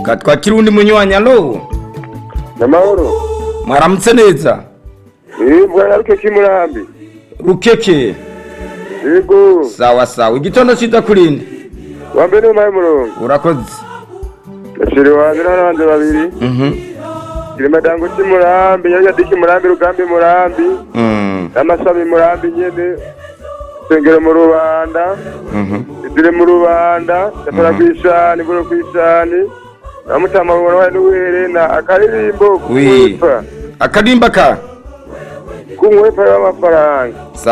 Ka twakira undi munywanyi alo namahoro mwaramutse neza yego ariko kimurambi rukeke yego sawa sawa igitondo cyiza kurinde wambaye n'umpaye umurongo urakoze gaciro wanjye n'abandi babiri Mhm. kiri madango kimurambi nyarugenge kimurambi rugambi murambi Mm, n'amasabi murambi nyene sengero mu rubanda mhm. idire mu rubanda gakora ku ishani buro ku ishani namutama bubona waye n'uherena akaririmbo Wi. kumwepa akarimba ka kumwepa y'amafaranga sawa